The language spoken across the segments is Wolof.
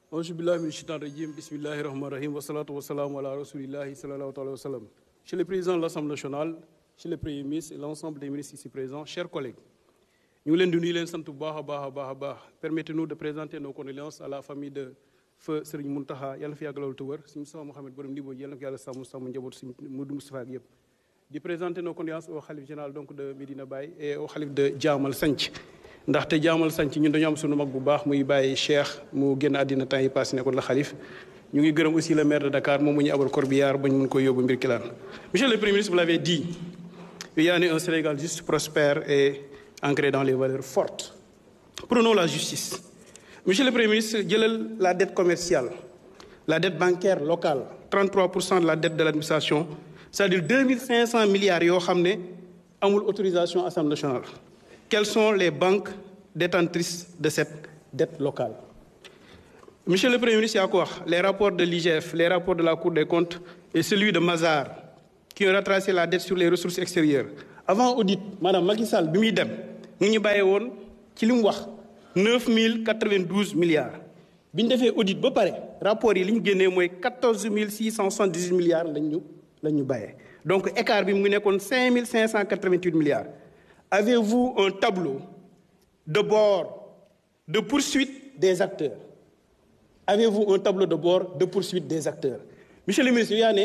auzu billahi min shaitan rajim bismillahi rahmani rahim wasalatu wasalamu ala rasulillahi sallallahu alayhi wa sallam Monsieur le Président de l'Assemblée nationale Monsieur le Premier ministre et l'ensemble des ministres ici présents chers collègues ñu ngi leen di nuyu leen sant bu baax a baax a baax a baax permettez-nous de présenter nos condoléances à la famille de feu Serigne Mountakha yàlla na fi yàgg loolu te wër Serigne Moustapha Mohamed borom Ndibo yàlla na ko yàlla sàmm sàmm njaboot Serigne Modou Moustapha ak yëpp di présenter nos condoléances au khalife général donc de Medina Baye et au khalife de Jaamal Sanc ndaxte Jaamal Sanc ñun dañoo am sunu mag bu baax muy Baye Cheikh mu génn àddina temps yi passé nekkoon la xalif ñu ngi gërëm aussi le maire de Dakar moom mu ñu abal corbillard bañ mun koy yóbbu mbir kilaan monsieur le premier ministre vous l'avez dit il y a un Sénégal juste prospère et ancré dans les valeurs fortes prenons la justice monsieur le premier ministre jëlal la dette commerciale la dette bancaire locale 33 pour cent de la dette de l'administration c'est-à-dire 2500 milliards yoo xam ne amul autorisation assemblée nationale quelles sont les banques détentrices de cette dette locale monsieur le premier ministre yaa ko wax les rapports de l'IGF les rapports de la cour des comptes et celui de Mazars qui ont retracé la dette sur les ressources extérieures avant audit maanaam Macky Sall bi muy dem mu ngi ñu bàyyee woon ci li mu wax 9092 milliards bi ñu defee audit ba pare rapport yi li ñu génnee mooy 14678 milliards lañ ñu lañ ñu bàyyee donc écart bi mu ngi nekkoon 5588 milliards avez-vous un tableau de bord de poursuite des acteurs avez-vous un tableau de bord de poursuite des acteurs monsieur le ministre yaa ne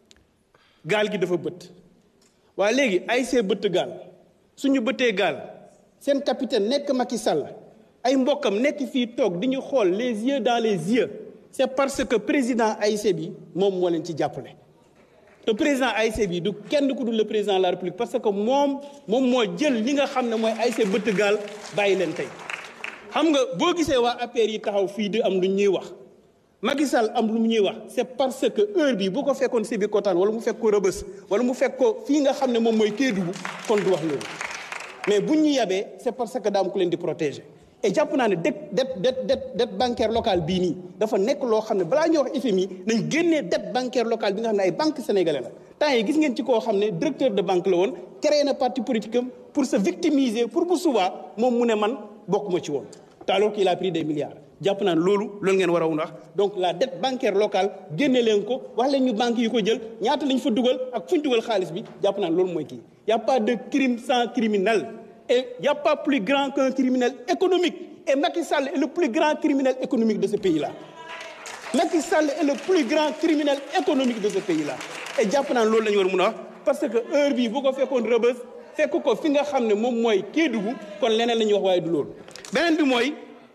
gaal gi dafa bët waaye léegi ay see bëtt gaal suñu bëttee gaal seen capitaine nekk Macky Sall ay mbokkam nekk fii toog di ñu xool les yeux dans les yeux c'est parce que président AIC bi moom moo leen ci jàppale te président AIC bi du kenn ku dul le président de la République parce que moom moom moo jël li nga xam ne mooy AIC bëtt gaal bàyyi leen tey xam nga boo gisee waa APR yi taxaw fii di am lu ñuy wax Macky Sall am lu ñuy wax c'est parce que heure bi bu ko fekkoon Sébikotane wala mu fekk ko Rebeuss wala mu fekk ko fii nga xam ne moom mooy Kédougou kon du wax loolu mais bu ñu yabee c'est parce que daa am ku leen di protéger et jàpp naa ne dette dette dette dette bancaire locale bii nii dafa nekk loo xam ne balaa ñuy wax FMI nañ génnee dette bancaire locale bi nga xam ne ay banque sénégalais la temps yi gis ngeen ci koo xam ne directeur de banque la woon créé na parti politique am pour se victimiser pour bu subaa moom mu ne man bokkuma ci woon te alors qu'il a pris des milliards jàpp naa ne loolu loolu ngeen war a wax donc la dette bancaire locale génne leen ko wax leen ñu banques yi ko jël ñaata lañ fa dugal ak fu ñu dugal xaalis bi jàpp naa ne loolu mooy kii y a pas de crime sans criminel et y a pas plus grand qu'un criminel économique et Macky Sall est le plus grand criminel économique de ce pays-là Macky Sall est le plus grand criminel économique de ce pays-là et jàpp naa ne loolu la ñu war a mun a wax parce que heure bii bu ko fekkoon Rebeuss fekk ko fi nga xam ne moom mooy Kédougou kon leneen la ñuy wax waaye du loolu beneen bi mooy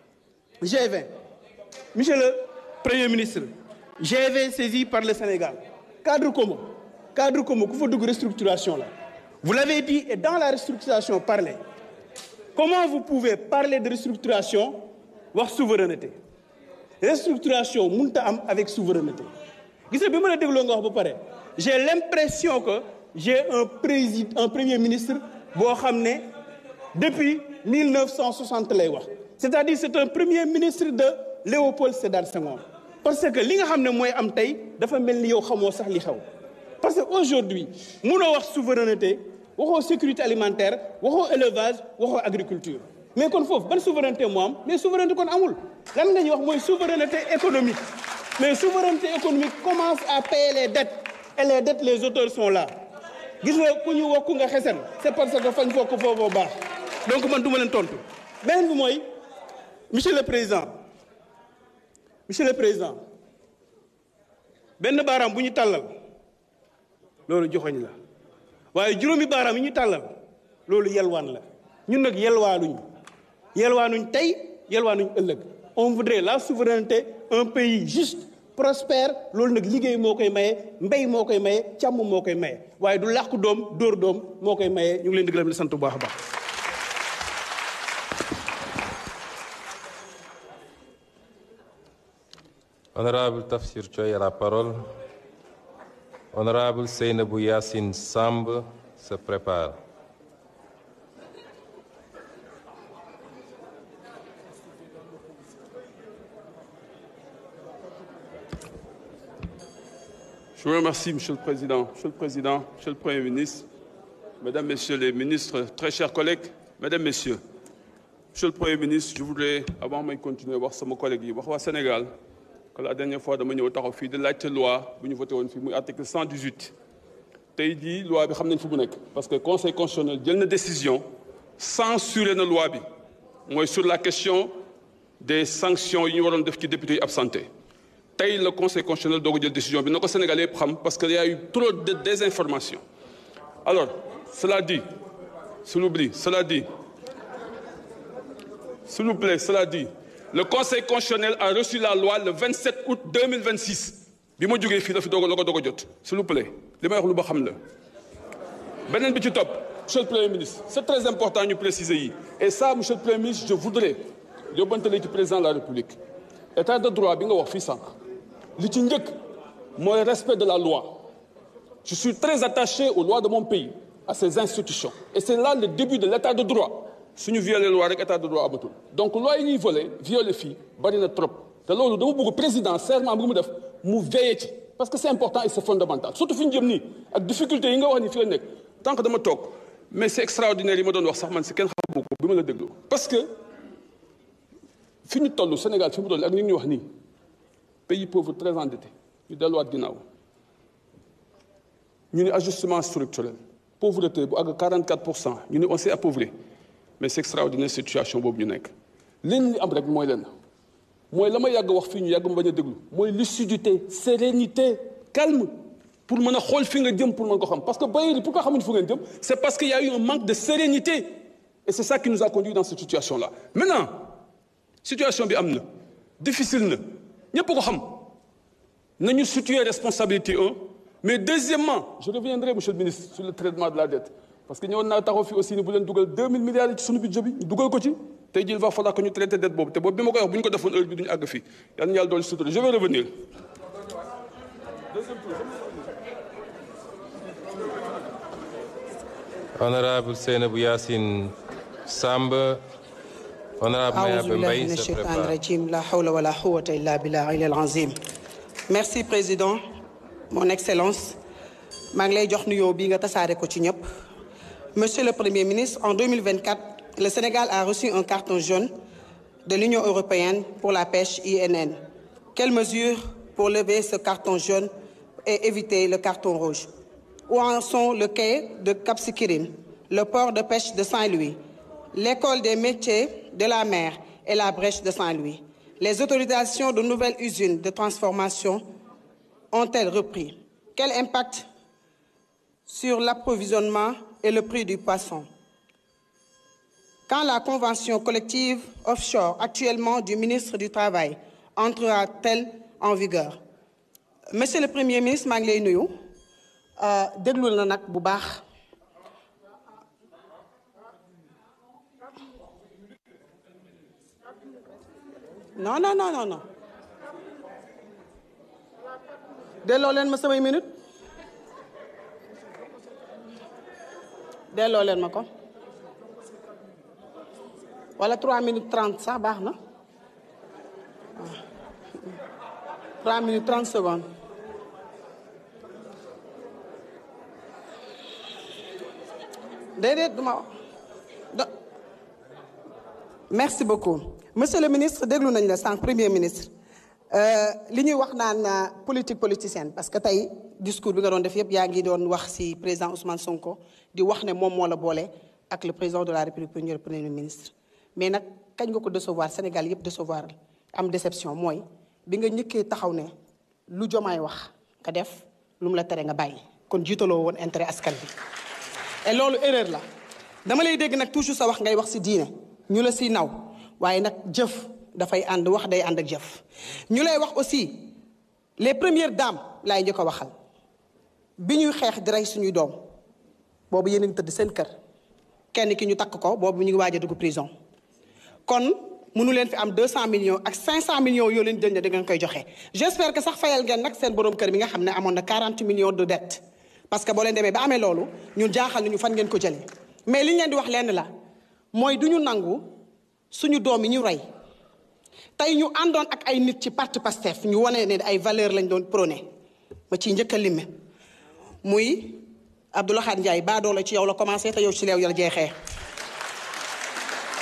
G20 monsieur le premier ministre G20 saisi par le Sénégal cadre commun cadre commun ku fa dugg restructuration la vous l'avez dit et dans la restructuration parlez comment vous pouvez parler de restructuration wax souveraineté restructuration mënut a am avec souveraineté gis nga bi ma la dégloo nga wax ba pare j'ai l'impression que j'ai un président un premier ministre boo xam ne depuis 1960 lay wax c'est-à-dire c'est un premier ministre de Léopold Sédar Senghor parce que li nga xam ne mooy am tey dafa mel ni yow xamoo sax li xew parce que aujourd'hui munoo wax souveraineté waxoo sécurité alimentaire waxoo élevage waxoo agriculture mais kon foofu ban souveraineté moo am mais souveraineté kon amul lan nga ñuy wax mooy souveraineté économique mais souveraineté économique commence à payer les dettes et les dettes les auteurs sont là gis nga ku ñu wokku nga xesen c'est parce que fañ fokk foofoo baax donc man du ma leen tontu beneen bi mooy monsieur le président monsieur le président benn baaraam bu ñu tàllal loolu joxoñ la waaye juróomi baaraam yi ñu tàllal loolu yelwaan la ñun nag yelwaanuñ yelwaanuñ tey yelwaanuñ ëllëg on voudrait la souveraineté un pays juste prospère loolu nag liggéey moo koy maye mbéy moo koy maye càmm moo koy maye waaye du làqu doom dóor doom moo koy maye ñu ngi leen di gërëm di sant bu baax a baax Honorable Tafsir Choy a la parole. Honorable Seynabou Yassine Samb se prépare. Je vous remercie, Monsieur le Président. Monsieur le Président, Monsieur le Premier ministre, Mesdames, Messieurs les ministres, très chers collègues, Mesdames, Messieurs, Monsieur le Premier ministre, je voudrais, avant de continuer, voir sama collègue yi wax waa Sénégal que la dernière fois dama ñëw taxaw fii di laajte loi bu ñu voté woon fii muy article 118 tey jii loi bi xam nañ fu mu nekk parce que conseil constitutionnel jël na décision censuré na loi bi mooy sur la question des sanctions yi ñu waroon def ci député yi absenté tey le conseil constitutionnel doog a jël décision bi na ko Sénégalais yëpp xam parce que y a eu trop de désinformation alors cela dit s'il vous plaît cela dit s'il vous plaît cela dit le conseil constitutionnel a reçu la loi le 27 août 2026 bi ma jógee fii la fi doog a la ko doog a jot s'il vous plaît li may wax lu ba xam la beneen bi ci topp monsieur le premier ministre c'est très important ñu préciser yi et ça monsieur le premier ministre je voudrais yóbbantale ci président de la république état de droit bi nga wax fii sànq li ci njëkk mooy respect de la loi je suis très attaché aux lois de mon pays à ses institutions et c'est là le début de l'état de droit suñu violé loi rek état de droit amatul donc loi yi ñuy volé violé fii bari na trop te loolu dama bëgg président serment bi mu def mu veillé ci parce que c'est important et c'est fondamental surtout fi ñu jëm nii ak difficulté yi nga wax ni fi la nekk tant que dama toog mais c'est extraordinaire yi ma doon wax sax man si kenn xamu ko bi ma la déglu parce que fi ñu toll Sénégal fi mu toll ak ni ñu wax nii pays pauvre très endetté ñu delluwaat ginnaaw ñu ne ajustement structurel pauvreté bu àgg 44 pour cent ñu ne on s'est appauvri mais c'est extraordinaire situation boobu ñu nekk leen li am rek mooy leen mooy la ma yàgg wax fii ñu yàgg ma bañ a déglu mooy lucidité sérénité calme pour mën a xool fi nga jëm pour mën ko xam parce que bailleurs yi pourquoi xamuñu fu ngeen jëm c'est parce qu'il y a eu un manque de sérénité et c'est ça qui nous a conduit dans cette situation là maintenant situation bi am na difficile na ñëpp ko xam nañu situer responsabilité un mais deuxièmement je reviendrai monsieur le ministre sur le traitement de la dette parce que ñëwoon naa taxaw fi aussi ni bu leen dugal 2000 milliards yi ci suñu budget bi ñu dugal ko ci tey jii il va falloir que ñu traiter dette boobu te boobu bi ma koy wax bu ñu ko defoon heure bi duñu àgg fii yal na yàlla doon sutura je vais revenir Honorable Seynabou Yassine Samb, Honorable أعوذ Mayaba بالله Mbaye من se الشيطان prépare. الرجيم لا حول ولا قوة إلا بالله العلي العظيم merci président mon excellence maa ngi lay jox nuyoo bii nga tasaare ko ci ñëpp monsieur le premier ministre en 2024 le Sénégal a reçu un carton jaune de l'Union européenne pour la pêche INN quelles mesures pour lever ce carton jaune et éviter le carton rouge où en sont le quai de Cap Skirring le port de pêche de Saint-Louis l'école des métiers de la mer et la brèche de Saint-Louis. Les autorisations de nouvelles usines de transformation ont-elles repris? Quel impact sur l'approvisionnement et le prix du poisson? Quand la convention collective offshore actuellement du ministre du Travail entrera-t-elle en vigueur? Monsieur le Premier ministre maa ngi lay nuyu déglul na nag bu baax. non non non non non delloo leen ma samay minute delloo leen ma ko wala 3 minutes 30 sax baax na waaw 3 minutes 30 secondes déedéet duma da merci beaucoup monsieur le ministre déglu nañ la sànq premier ministre li ñuy wax naan politique politicienne parce que tey discours bi nga doon def yëpp yaa ngi doon wax ci président Ousmane Sonko di wax ne moom moo la boole ak le président de la République premier premier ministre. mais nag kañ nga ko décevoir Sénégal yëpp décevoir am déception mooy bi nga njëkkee taxaw ne lu jomaay wax nga def lu mu la tere nga bàyyi kon jiitaloo woon intérêt askan bi. et loolu erreur la dama lay dégg nag toujours sa wax ngay wax ci diine ñu la ci naw. waaye nag jëf dafay ànd wax day ànd ak jëf ñu lay wax aussi les premières dames laay njëkk a waxal bi ñuy xeex di rey suñuy doom boobu yéen a ngi tëdd seen kër kenn ki ñu takk ko boobu ñu ngi waaj a dugg prison kon mënu leen fi am 200 millions ak 500 millions yoo leen jël ne da ngeen koy joxe j'espère que sax fayal ngeen nag seen borom kër bi nga xam ne amoon na 40 millions de dettes parce que boo leen demee ba amee loolu ñun jaaxal nañu fan ngeen ko jëlee mais li ñu leen di wax lenn la mooy du ñu nangu. suñu doom yi ñu rey tey ñu àndoon ak ay nit ci parti Pastef ñu wane ne ay valeur lañ doon prôné ma ciy njëkk a lim muy Abdoulaye Ndiaye baadoo la ci yow la commencé te yow ci leew la jeexee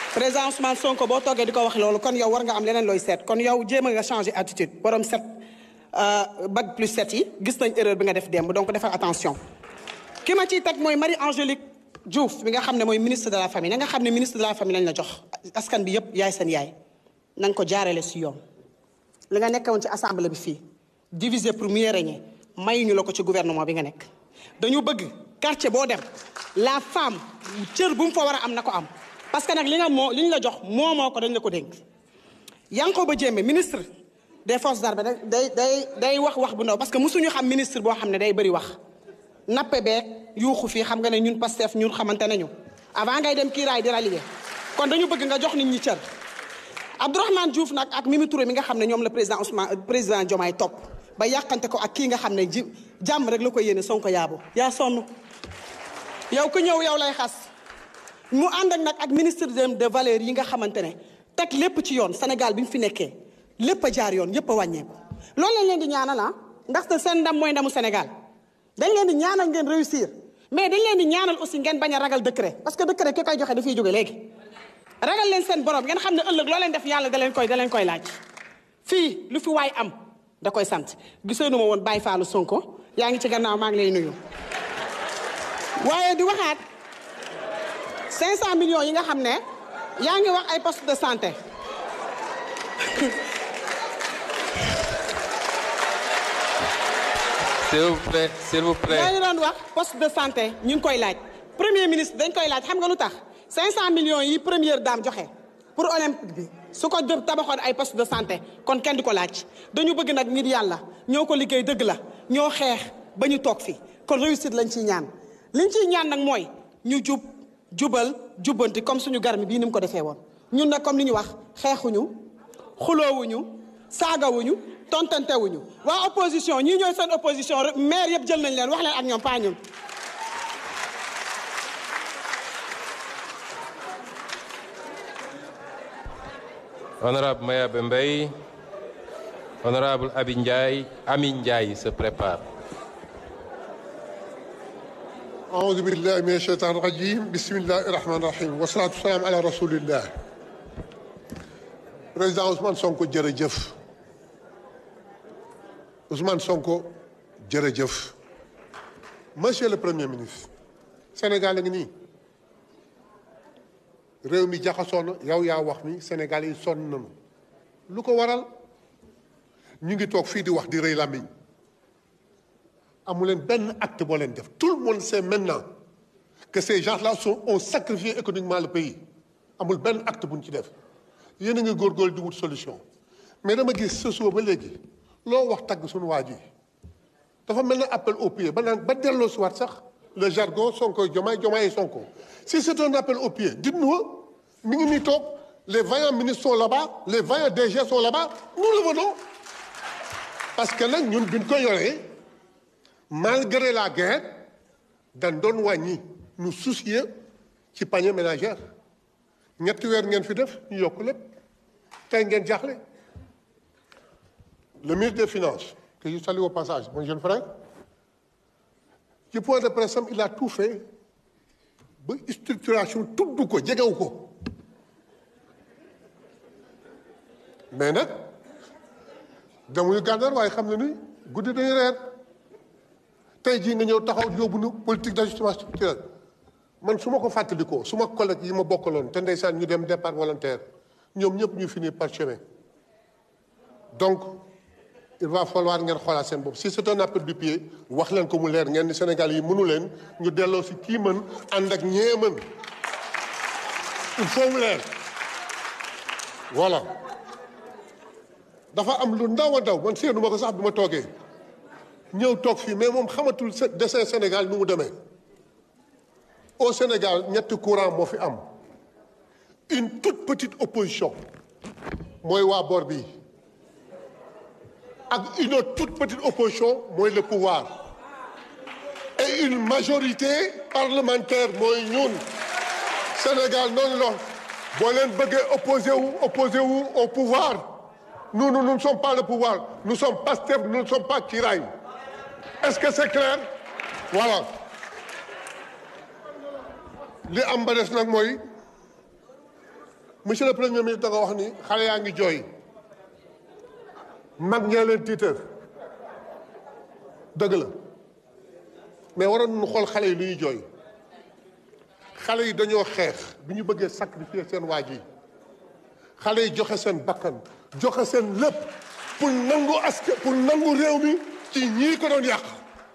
président Ousmane Sonko boo toogee di ko wax loolu kon yow war nga am leneen looy seet kon yow jéem a nga changer attitude borom set bac plus set yi gis nañ erreur bi nga def démb donc defal attention. ki ma ciy teg mooy Marie Angélique Diouf bi nga xam ne mooy ministre de la famille na nga xam ne ministre de la famille lañ la jox askan bi yëpp yaay seen yaay na nga ko jaarale si yoon. li nga nekkoon ci assemblée bi fii diviser pour mieux régner mayuñu la ko ci gouvernement bi nga nekk dañu bëgg quartier boo dem la femme cër bu mu fa war a am na ko am parce que nag li nga moo li ñu la jox moo moo ko dañ la ko dénk Yankhoba Diémé ministre des forces armées day day day wax wax bu ndaw parce que mosuñu xam ministre boo xam ne day bëri wax nappe beeg yuuxu fii xam nga ne ñun Pastef ñun xamante nañu avant ngay dem kiiraay di rallier kon dañu bëgg nga jox nit ñi cër Abdourahmane Diouf nag ak Mimi Touré mi nga xam ne ñoom la président Ousmane président Diomaye topp ba yàqante ko ak kii nga xam ne ji jàmm rek la ko yéene Sonko yaabo yaa sonn yow ku ñëw yow lay xas mu ànd ak nag ak ministre de valeurs yi nga xamante ne teg lépp ci yoon Sénégal bi mu fi nekkee lépp a jaar yoon yépp a wàññeeku loolu lañ leen di ñaanal ah ndaxte seen ndam mooy ndamu Sénégal dañ leen di ñaanal ngeen réussir mais dañ leen di ñaanal aussi ngeen bañ a ragal décret parce que décret ki koy joxe dafay jóge léegi ragal leen seen borom ngeen xam ne ëllëg loo leen def yàlla da leen koy da leen koy laaj fii lu fi waay am da koy sant gisee nu ma woon Baye Fallou Sonko yaa ngi ci gannaaw maa ngi lay nuyu waaye di waxaat 500 millions yi nga xam ne yaa ngi wax ay poste de santé S'il vous plaît, s'il vous plaît. yaa ngi doon wax poste de santé ñu ngi koy laaj premier ministre dañ koy laaj xam nga lu tax 500 millions yi première dame joxe pour olympique bi su ko def tabaxoon ay poste de santé kon kenn di ko laaj dañu bëgg nag ngir yàlla ñoo ko liggéey dëgg la ñoo xeex ba ñu toog fi kon réussite lañ ciy ñaan liñ ciy ñaan nag mooy ñu jub jubal jubbanti comme suñu garmi bii ni mu ko defee woon ñun nag comme li ñu wax xeexuñu xuloowuñu saagawuñu tontantewuñu waa opposition ñii ñooy seen opposition maire yëpp jël nañ leen wax leen ak ñoom pas ñun Honorable Maya Bembey, Honorable Abi Ndiaye, Ami Ndiaye se prépare. أعوذ بالله من الشيطان الرجيم بسم الله الرحمن الرحيم والصلاة والسلام على رسول الله président Ousmane Sonko jërëjëf Ousmane Sonko jërëjëf monsieur le premier ministre Sénégal a ngi nii réew mi jaxasoo na yow yaa wax mi Sénégal yi sonn nañu lu ko waral ñu ngi toog fii di wax di rëy làmmiñ amu leen benn acte boo leen def tout le monde sait maintenant que ces gens-là sont ont sacrifié économiquement le pays amul benn acte bu ñu ci def yéen a ngi góorgóorlu di wut solution mais dama gis ce soir ba léegi loo wax tagg suñu waa ji dafa mel ne appel au pied ba naan ba delloo si waat sax le jargon Sonko Diomaye Diomaye Sonko si c'est un appel au pied dites-nous mi ngi nii toog les vaillants ministres sont là-bas les vaillants DG sont là-bas nous le venons parce que nag ñun biñ ko yoree malgré la guerre dañ doon wàññi ñu soucier ci panier ménagère ñetti weer ngeen fi def ñu yokk lépp tey ngeen jaaxle le ministre des finances que je salue au passage mon jeune frère ci point de presse am il a tout fait ba structuration tudd ko jegewu ko mais nag demuñu gànnaar waaye xam na ni guddi dañu reer tey jii nga ñëw taxaw yóbbu nu politique d'ajustement structurel man su ma ko fàttalikoo su ma collègue yi ma bokkaloon te ndeysaan ñu dem départ volontaire ñoom ñëpp ñu finir par chemin donc il va falloir ngeen xoolaat seen bopp si c'est un appel du pied wax leen ko mu leer ngeen ni Sénégal yi mënu leen ñu delloo si kii mën ànd ak ñee mën il faut mu leer voilà dafa am lu ndaw a ndaw man seenu ma ko sax bi ma toogee ñëw toog fii mais moom xamatul dessin Sénégal nu mu demee au Sénégal ñetti courant moo fi am une toute petite opposition mooy waa boor bi ak une autre toute petite opposition mooy le pouvoir et une majorité parlementaire mooy ñun Sénégal noonu la boo leen bëggee opposé wu opposé wu au pouvoir nous nous ne sommes pas le pouvoir nous sommes Pastef nous ne sommes pas Kiraay est-ce que c'est clair voilà li am ba des nag mooy monsieur le premier ministre da nga wax ni xale yaa ngi jooy mag ñee leen tiitër dëgg la mais waroon nañu xool xale yi lu ñuy jooy xale yi dañoo xeex bi ñu bëggee sacrifier seen waaj yi xale yi joxe seen bakkan joxe seen lépp pour nangu aske pour nangu réew mi ci ñii ko doon yàq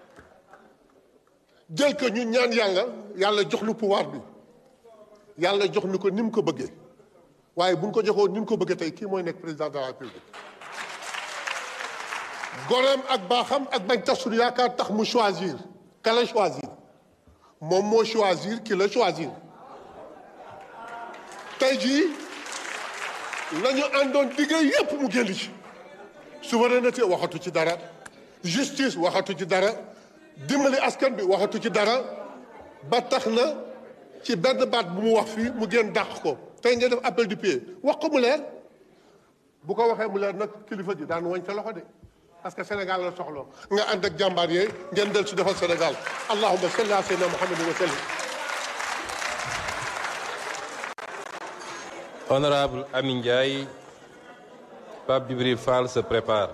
jël ko ñu ñaan yàlla yàlla jox lu pouvoir bi yàlla jox ni ko ni mu ko bëggee waaye bu ñu ko joxoon ni mu ko bëggee tey kii mooy nekk président de la république goreem ak baaxam ak bañ tas suñu yaakaar tax mu choisir ka la choisir moom moo choisir ki la choisir tey jii la ñu àndoon liggéey yépp mu génn ci souveraineté waxatu ci dara justice waxatu ci dara dimbali askan bi waxatu ci dara ba tax na ci benn baat bu mu wax fii mu génn dàq ko tey nga def appel du pied wax ko mu leer bu ko waxee mu leer nag kilifa ji daan wañ sa loxo de parce que Sénégal la soxla nga ànd ak jàmbaar yee ngeen del si defal Sénégal allahumma salli ala sayyidina Muhammadin wa sallim Honorable Amin Ndiaye, Pape Djibril Fall se prépare.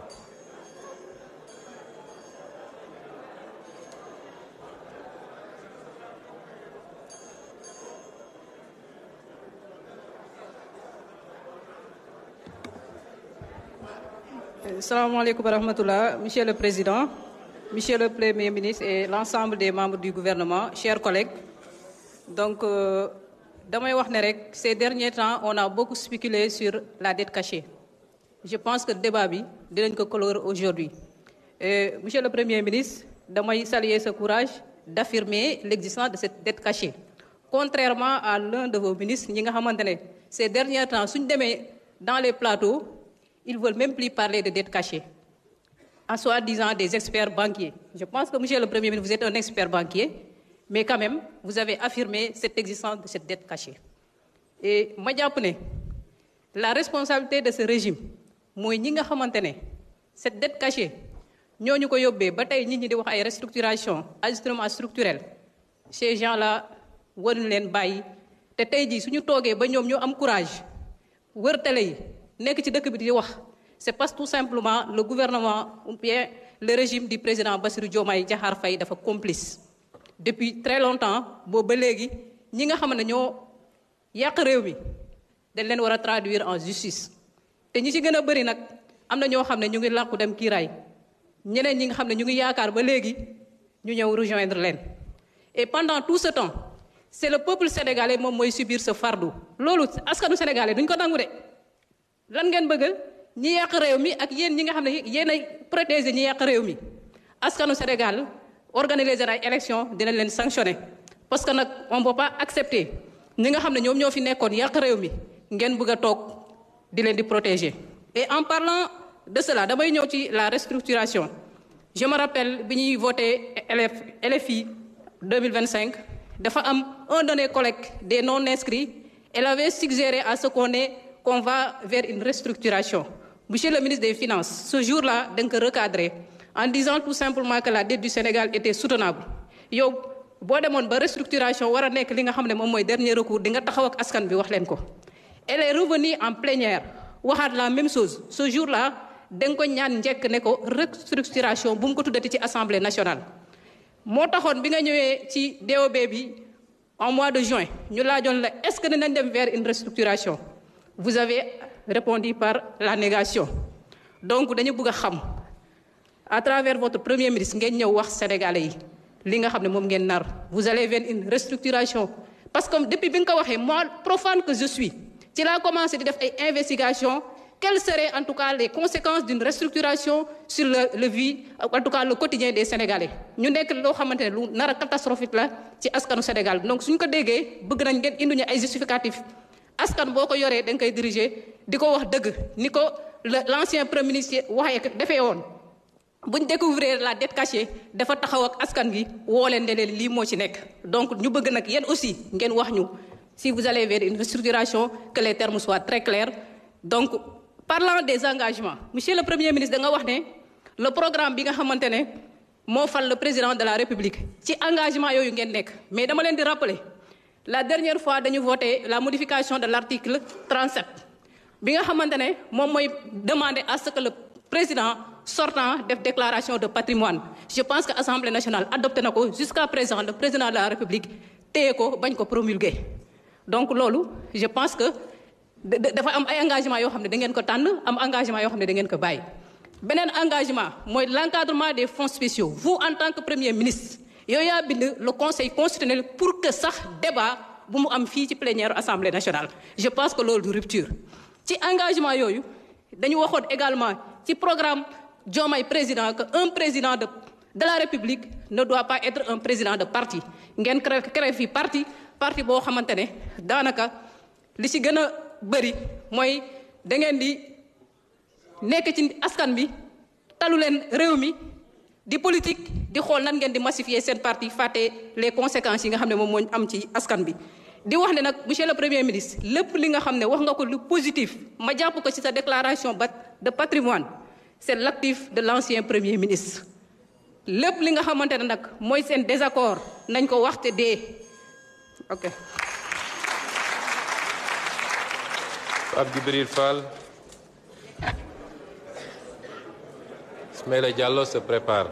salaamaaleykum wa rahmatullah monsieur le président monsieur le premier ministre et l'ensemble des membres du gouvernement chers collègues donc euh, damay wax ne rek ces derniers temps on a beaucoup spéculé sur la dette cachée je pense que débat bi dinañ ko clore aujourd'hui et monsieur le premier ministre damay saluer ce courage d'affirmer l'existence de cette dette cachée contrairement à l'un de vos ministres ñi nga xamante ne ces derniers temps suñ demee dans les plateaux ils veulent même plus parler de dette cachée en soi-disant des experts banquiers je pense que monsieur le premier ministre vous êtes un expert banquier mais quand même vous avez affirmé cette existence de cette dette cachée et ma jàpp ne la responsabilité de ce régime mooy ñi nga xamante ne cette dette cachée ñooñu ko yóbbee ba tey nit ñi di wax ay restructuration ajustement structurel ces gens-là waruñu leen bàyyi te tey jii suñu toogee ba ñoom ñoo am courage wër télé yi nekk ci dëkk bi di wax c'est parce que tout simplement le gouvernement ou bien le régime du président Bassirou Diomaye Diakhar Faye dafa complice depuis très longtemps boobu ba léegi ñi nga xam ne ñoo yàq réew mi dañ leen war a traduire en justice te ñi ci gën a bëri nag am na ñoo xam ne ñu ngi làqu dem kiiraay ñeneen ñi nga xam ne ñu ngi yaakaar ba léegi ñu ñëw rejoindre leen et pendant tout ce temps c'est le peuple sénégalais moom mooy subir ce fardeau loolu askanu sénégalais duñ ko nangu de lan ngeen bëgg ñi yàq réew mi ak yéen ñi nga xam ne yéen ay protéger ñi yàq réew mi askanu Sénégal organiser ay élection dinañ leen sanctionner parce que nag on peut pas accepter ñi nga xam ne ñoom ñoo fi nekkoon yàq réew mi ngeen bëgg a toog di leen di protéger. et en parlant de cela damay ñëw ci la restructuration je me rappelle bi ñuy voté LF LFI 2025 dafa am un de nos collègues des non inscrits elle avait suggéré à ce qu'on ait qu'on va vers une restructuration. Monsieur le ministre des Finances, ce jour-là, donc recadré, en disant tout simplement que la dette du Sénégal était soutenable. yow boo demoon ba restructuration war a nekk li nga xam ne moom mooy dernier recours di nga taxaw ak askan bi wax leen ko. Elle est revenue en plénière waxaat la même chose ce jour-là da nga ko ñaan njëkk ne ko restructuration bu mu ko tuddati ci assemblée nationale. moo taxoon bi nga ñëwee ci DOB bi en mois de juin ñu laajoon la est-ce que dinañ dem vers une restructuration. vous avez répondu par la négation donc dañu bëgg a xam à travers votre premier ministre ngeen ñëw wax sénégalais yi li nga xam ne moom ngeen nar vous allez vers une restructuration parce que depuis bi nga ko waxee moi profane que je suis ci laa commencé di def ay investigation quelles seraient en tout cas les conséquences d'une restructuration sur le le vie en tout cas le quotidien des sénégalais ñu nekk loo xamante ne lu nar a catastrophique la ci askanu Sénégal donc suñ ko déggee bëgg nañ ngeen indi ñu ay justificatifs askan boo ko yoree da nga koy diriger di ko wax dëgg ni ko l'ancien premier ministre waxee defee woon buñ découvrir la dette cachée dafa taxaw ak askan gi woo leen ne leen lii moo ci nekk donc ñu bëgg nag yéen aussi ngeen wax ñu si vous allez vers une restructuration que les termes soient très clairs donc parlant des engagements monsieur le premier ministre da nga wax ne le programme bi nga xamante ne moo fal le président de la république ci engagement yooyu ngeen nekk mais dama leen di rappeler la dernière fois dañu voté la modification de l'article 37 bi nga xamante ne moom mooy demander à ce que le président sortant def déclaration de patrimoine je pense que assemblée nationale adopté na ko jusqu'à présent le président de la république téye ko bañ ko promulguer donc loolu je pense que dafa am ay engagement yoo xam ne da ngeen ko tànn am engagement yoo xam ne da ngeen ko bàyyi beneen engagement mooy l'encadrement des fonds spéciaux vous en tant que premier ministre yow yaa bind le conseil constitutionnel pour que sax débat bu mu am fii ci plénière assemblée nationale je pense que loolu du rupture ci engagement yooyu dañu waxoon également ci programme Diomaye président que un président de de la république ne doit pas être un président de parti ngeen créé créé fii parti parti boo xamante ne daanaka li ci gën a bëri mooy da ngeen di nekk ci askan bi talu leen réew mi di politique di xool nan ngeen di massifier seen parti fàtte les conséquences yi nga xam ne moom moo am ci askan bi. di wax ne nag monsieur le premier ministre lépp li nga xam ne wax nga ko lu positif ma jàpp ko ci sa déclaration ba de patrimoine c'est l'actif de l'ancien premier ministre lépp li nga xamante ne nag mooy seen désaccord nañ ko waxte dee ok. Pape Djibril Fall. Ismaïla Diallo se prépare.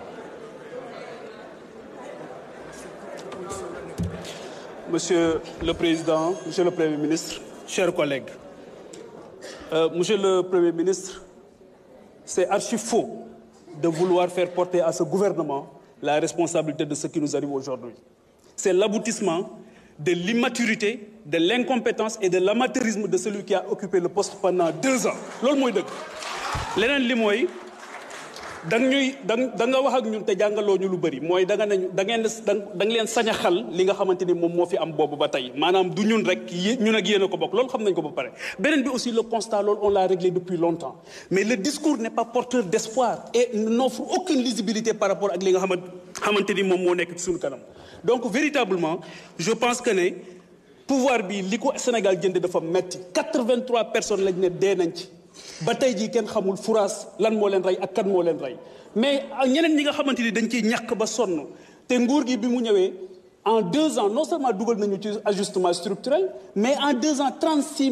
Monsieur le Président, Monsieur le Premier ministre, chers collègues, euh, Monsieur le Premier ministre, c'est archi faux de vouloir faire porter à ce gouvernement la responsabilité de ce qui nous arrive aujourd'hui. C'est l'aboutissement de l'immaturité, de l'incompétence et de l'amateurisme de celui qui a occupé le poste pendant deux ans. loolu mooy dëgg leneen li mooy da nga ñuy da da nga wax ak ñun te jàngaloo ñu lu bëri mooy da nga ne da ngeen da nga leen sañ a xal li nga xamante ni moom moo fi am boobu ba tey maanaam du ñun rek yé ñun ak yéen a ko bokk loolu xam nañ ko ba pare. beneen bi aussi le constat loolu on l'a réglé depuis longtemps mais le discours n'est pas porteur d'espoir et n'offre aucune lisibilité par rapport ak li nga xamante xamante ni moom moo nekk ci suñu kanam donc véritablement je pense que ne pouvoir bi li ko Sénégal jënd dafa metti 83 personnes lañ ne dee nañ ci. ba tey jii kenn xamul furaas lan moo leen rey ak kan moo leen rey mais ñeneen ñi nga xamante ni dañ ciy ñàkk ba sonn te nguur gi bi mu ñëwee en deux ans non seulement dugal nañu ci ajustement structurel mais en deux ans 36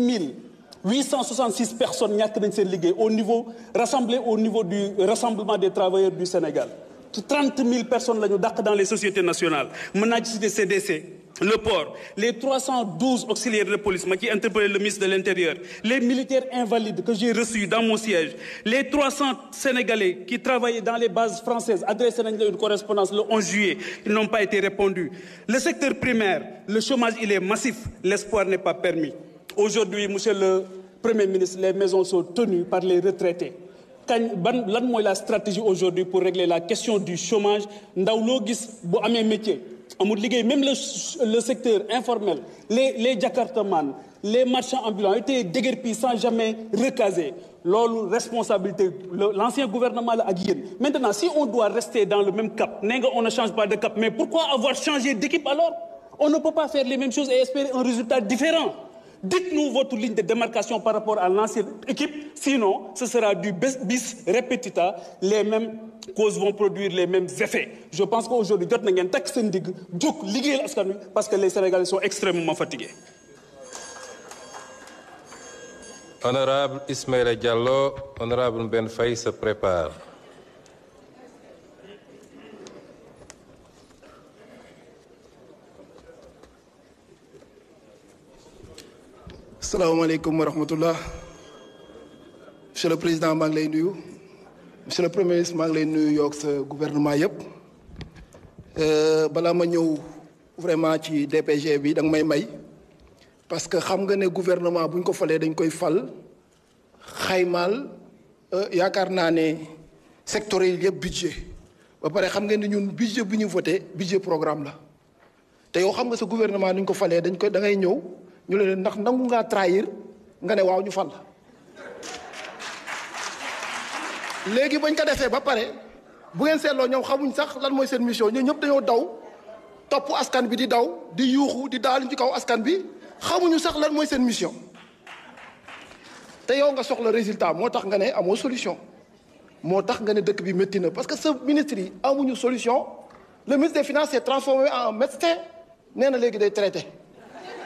866 personnes ñàkk nañ seen liggéey au niveau rassemblé au niveau du rassemblement des travailleurs du Sénégal 30 000 personnes la ñu dàq dans les sociétés nationales mën naa ci citer CDC le port les 312 auxiliaires de police ma ci interpellé le ministre de l'Intérieur les militaires invalides que j'ai reçus dans mon siège les 300 Sénégalais qui travaillaient dans les bases françaises adressé nañ la une correspondance le 11 juillet ils n'ont pas été répondus le secteur primaire le chômage il est massif l'espoir n'est pas permis aujourd'hui monsieur le Premier ministre les maisons sont tenues par les retraités kañ ban lan mooy la stratégie aujourd'hui pour régler la question du chômage ndaw loo gis bu amee métier amul liggéey même le le secteur informel les les jakartaman les marchands ambulants étaient déguerpis sans jamais recaser loolu responsabilité l'ancien gouvernement la ak yéen maintenant si on doit rester dans le même cap nee nga on ne change pas de cap mais pourquoi avoir changé d'équipe alors on ne peut pas faire les mêmes choses et espérer un résultat différent dites-nous votre ligne de démarcation par rapport à l'ancienne équipe sinon ce sera du bis repetita les mêmes causes vont produire les mêmes effets je pense qu'aujourd'hui jot na ngeen takk seen digg jóg liggéeyal askan wi parce que les Sénégalais sont extrêmement fatigués. Honorable Ismaïla Diallo, honorable Ben Faye se prépare. salaamaaleykum wa rahmatullah monsieur le président maa ngi lay nuyu monsieur le premier ministre maa ngi lay nuyu yoog sa gouvernement yëpp balaa ma ñëw vraiment ci DPG bi da nga may may parce que xam nga ne gouvernement bu ñu ko falee dañ koy fal xaymaal yaakaar naa ne secteur yi yëpp budget ba pare xam nga ne ñun budget bu ñu voté budget programme la te yow xam nga sa gouvernement ni ñu ko falee dañ koy da ngay ñëw ñu leen ndax nangu ngaa trahir nga ne waaw ñu fal léegi bañ ko defee ba pare bu ngeen seetloo ñoom xamuñ sax lan mooy seen mission ñoom ñëpp dañoo daw topp askan bi di daw di yuuxu di daal ci kaw askan bi xamuñu sax lan mooy seen mission te yow nga soxla résultat moo tax nga ne amoo solution moo tax nga ne dëkk bi métti na parce que sa ministre yi amuñu solution le ministre des finances s'est transformé en médecin nee na léegi day traité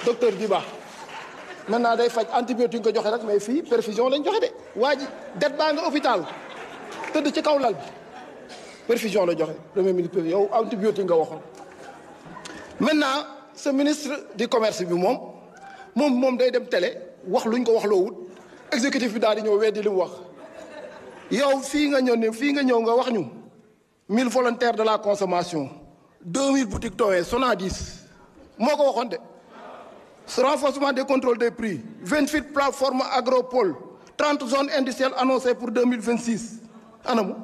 docteur Diba maintenant day faj antibiotique nga joxe rek mais fii perfusion lañ joxe de waa ji det baa nga hôpital tëdd ci kaw lal bi perfusion la joxe premier ministre yow antibiotique nga waxoon maintenant ce ministre du commerce bi moom moom moom day dem télé wax luñ ko wax loo wut exécutif bi daal di ñëw weddi li mu wax yow fii nga ñëw ne fii nga ñëw nga wax ñu mille volontaires de la consommation deux mille boutiques Towé Sonadis moo ko waxoon de renforcement des contrôles des prix vingt huit plateformes agropole trente zones industrielles annoncées pour deux mille vingt six anamu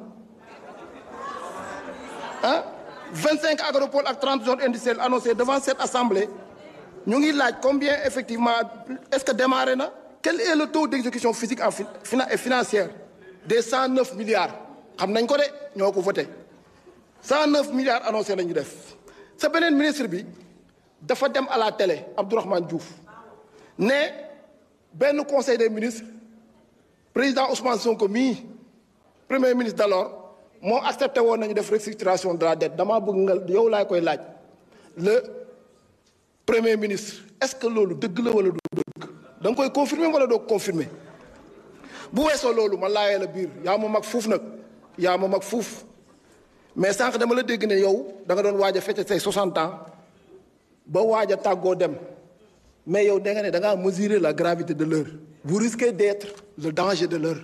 ah vingt cinq agropoles ak trente zones industrielles annoncées devant cette assemblée ñu ngi laaj combien effectivement est-ce que démarré na quel est le taux d'exécution physique en et financière des cent neuf milliards xam nañ ko de ñoo ko voté cent neuf milliards annoncé nañu def sa beneen ministre bi dafa dem à la télé Abdourahmane Diouf ne benn conseil des ministres président Ousmane Sonko mii premier ministre d'alors moo accepté woon nañu def restructuration de la dette damaa bëgg nga yow laay koy laaj le premier ministre est-ce que loolu dëgg la wala du dëgg da nga koy confirmer wala doo confirmer bu weesoo loolu ma laajee la biir yaa ma mag fuuf nag yaa ma mag fuuf mais sànq dama la dégg ne yow da nga doon waaj a fête say 60 ans ba waaj a tàggoo dem mais yow da nga ne da ngaa mesurer la gravité de l'heure vous risquez d'être le danger de l'heure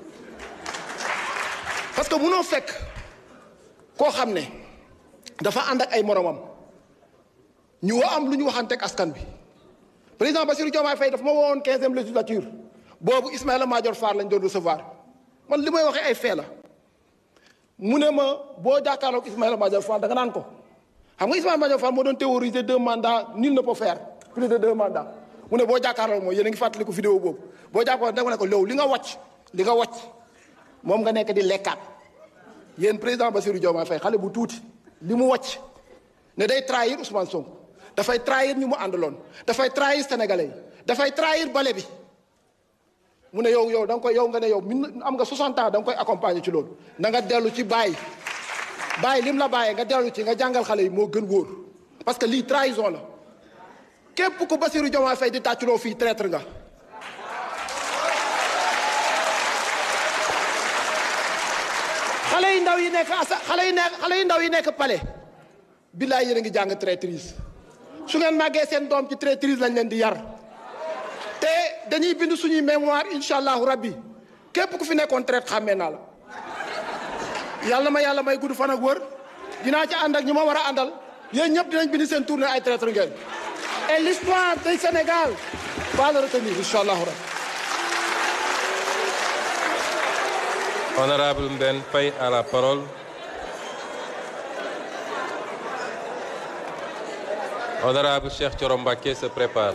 parce que munoo fekk koo xam ne dafa ànd ak ay moromam ñu wa am lu ñu waxanteeg askan bi président Bassirou Diomaye Faye dafa ma woowoon quinzième législature boobu Ismaïla Madior Fall lañ doon recevoir man li may waxee ay fee la mu ne ma boo jàkkaarloog Ismaïla Madior Fall da nga naan ko xam nga Ismaïla Madior Fall moo doon théoriser deux mandats nul ne peut faire plus de deux mandats mu ne boo jàkkaarloog mooy yéen a ngi fàttaliku vidéo boobu boo jàkkaarloog da nga ne ko loolu li nga wàcc li nga wàcc moom nga nekk di lekkaat yéen président Bassirou Diomaye Faye xale bu tuuti li mu wàcc ne day trahir Ousmane Sonko dafay trahir ñu mu àndaloon dafay trahir sénégalais yi dafay trahir bale bi mu ne yow yow da nga koy yow nga ne yow min am nga 60 ans da nga koy accompagner ci loolu na nga dellu ci bàyyi bàyyi lim la bàyyee nga dellu ci nga jàngal xale yi moo gën wóor parce que lii trahison la képp ku Bassirou Diomaye Faye di tàcculoo fii traître nga xale yu ndaw yi nekk asa xale yu nekk xale yu ndaw yi nekk palais billaay yéen a ngi jàng traîtrise su ngeen màggee seen doom ci traîtrise lañ leen di yar te dañuy bind suñuy mémoire incha allahu rabbi képp ku fi nekkoon traite xàmmee naa la yàlla ma yàlla may gudd fan ak wër dinaa ci ànd ak ñu ma war a àndal yéen ñëpp dinañ bind seen tournée ay traître ngeen et l'histoire du Sénégal va le retenir incha allahu rabbi Honorable Mben Faye a la parole. Honorable Cheikh Thioro Mbacké se prépare.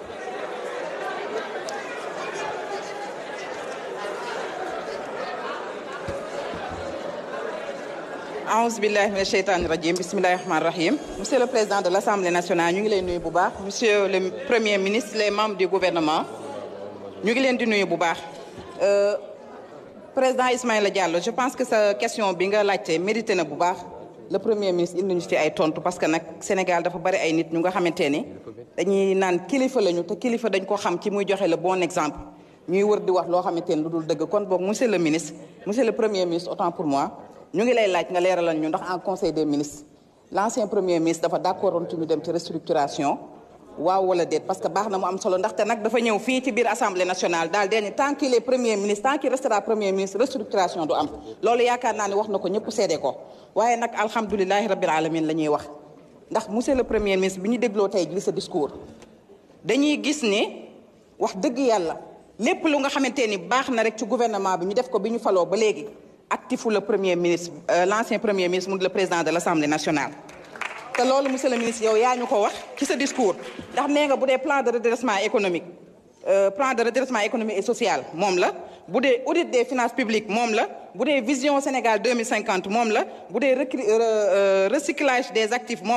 aouzu billahi mina sheytaani rajim bismillahi rahmaani rahim monsieur le président de l'assemblée nationale ñu ngi leen nuyu bu baax monsieur le premier ministre les membres du gouvernement ñu ngi leen di nuyu bu baax président Ismaïla Diallo je pense que sa question bi nga laajte mérité na bu baax le premier ministre indi ñu ci ay tontu parce que nag Sénégal dafa bari ay nit ñu nga xamante ni dañuy naan kilifa lañu te kilifa dañ ko xam ci muy joxe le bon exemple ñuy wër di wax loo xamante ni lu dul dëgg kon boog monsieur le ministre monsieur le premier ministre autant pour moi ñu ngi lay laaj nga leeralal ñu ndax en conseil des ministres l'ancien premier ministre dafa d'accord woon ci ñu dem ci restructuration waaw wala déet parce que baax na mu am solo ndaxte nag dafa ñëw fii ci biir assemblée nationale daal dee ni tant qu'il est premier ministre tant qu'il restera premier ministre restructuration du am loolu yaakaar naa ne wax na ko ñëpp seede ko waaye nag alhamdulilahi rabbil alamin la ñuy wax ndax monsieur le premier ministre bi ñu dégloo tey ji sa discours dañuy gis ne wax dëgg yàlla lépp lu nga xamante ni baax na rek ci gouvernement bi ñu def ko bi ñu faloo ba léegi actifu le premier ministre l'ancien premier ministre mu le président de l'assemblée nationale te loolu monsieur le ministre yow yaa ñu ko wax ci sa discours ndax nee nga bu dee plan de redressement économique plan de redressement économique et social moom la bu dee audit des finances publiques moom la bu dee vision Sénégal 2050 moom la bu dee recyclage des actifs moom la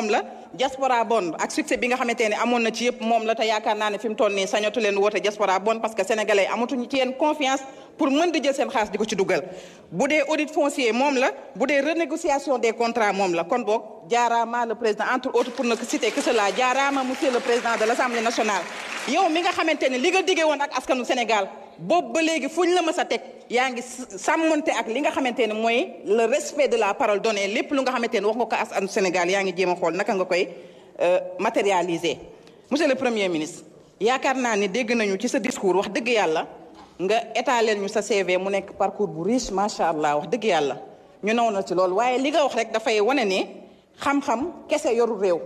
diaspora bon ak succès bi nga xamante ne amoon na ci yëpp moom la te yaakaar naa ne fi mu toll nii sañatu leen woote diaspora bon parce que sénégalais yi amatuñu ci yéen confiance pour mën di jël seen xaalis di ko ci dugal bu dee audit foncier moom la bu dee renégociation des contrats moom la kon boog jaaraama le président entre autres pour ne citer que cela jaaraama monsieur le président de l' assemblée nationale yow mi nga xamante ne li nga diggee woon ak askanu Sénégal boobu ba léegi fuñ la mës a teg yaa ngi sàmmante ak li nga xamante ne mooy le respect de la parole donnée lépp lu nga xamante ne wax nga ko askanu Sénégal yaa ngi jéem a xool naka nga koy matérialiser. monsieur le premier ministre yaakaar naa ni dégg nañu ci sa discours wax dëgg yàlla nga étaler ñu sa CV mu nekk parcours bu riche macha allah wax dëgg yàlla ñu naw na ci loolu waaye li nga wax rek dafay wane ne xam-xam kese yoru réew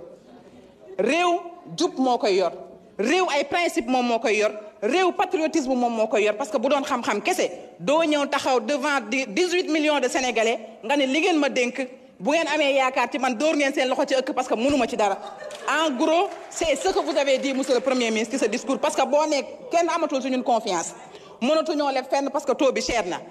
réew jub moo koy yor. réew ay principe moom moo koy yor réew patriotisme moom moo koy yor parce que bu doon xam-xam kese doo ñëw taxaw devant dix-huit millions de sénégalais nga ne li ngeen ma dénk bu ngeen amee yaakaar ci man dóor ngeen seen loxo ci ëkk parce que mënuma ci dara en gros c'est ce que vous avez dit monsieur le premier ministre ci ce discours parce que boo nee kenn amatul suñu confiance mënatuñoo leb fenn parce que taux bi cher na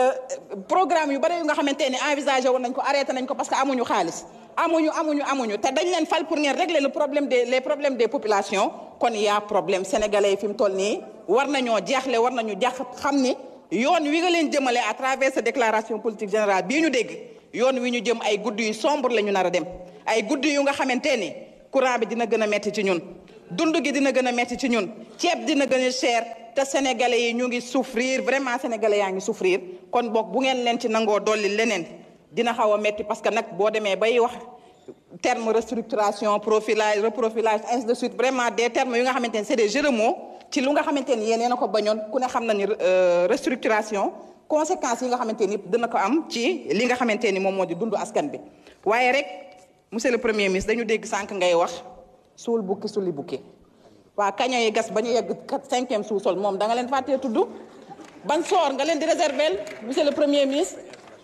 programme yu bari yu nga xamante ne envisagé woon nañ ko arrêté nañ ko parce que amuñu xaalis amuñu amuñu amuñu te dañ leen fal pour ngeen régler le problème des les problèmes des populations kon y a problème sénégalais yi fi mu toll nii war nañoo jaaxle war nañu jax xam ni yoon wi nga leen jëmale à travers cette déclaration politique générale bii ñu dégg yoon wi ñu jëm ay guddi yu sombre la ñu nar a dem ay guddi yu nga xamante ni courant bi dina gën a metti ci ñun dund gi dina gën a metti ci ñun ceeb dina gën a cher te sénégalais yi ñu ngi souffrir vraiment sénégalais yaa ngi souffrir kon boog bu ngeen leen ci nangoo dolli leneen dina xaw a metti parce que nag boo demee bay wax terme restructuration profilage reprofilage ainsi de suite vraiment des termes yu nga xamante ne c'est des jeux de mots ci lu nga xamante ni yéen a ko bañoon ku ne xam na ni restructuration conséquences yi nga xamante ni dina ko am ci li nga xamante ni moom moo di dundu askan bi waaye rek monsieur le premier ministre dañu dégg sànq ngay wax suul bukki suli bukki waa kaña yi gas ba ñu yegg cinquième sous-sol moom da nga leen fàttee tudd ban soor nga leen di réserver monsieur le premier ministre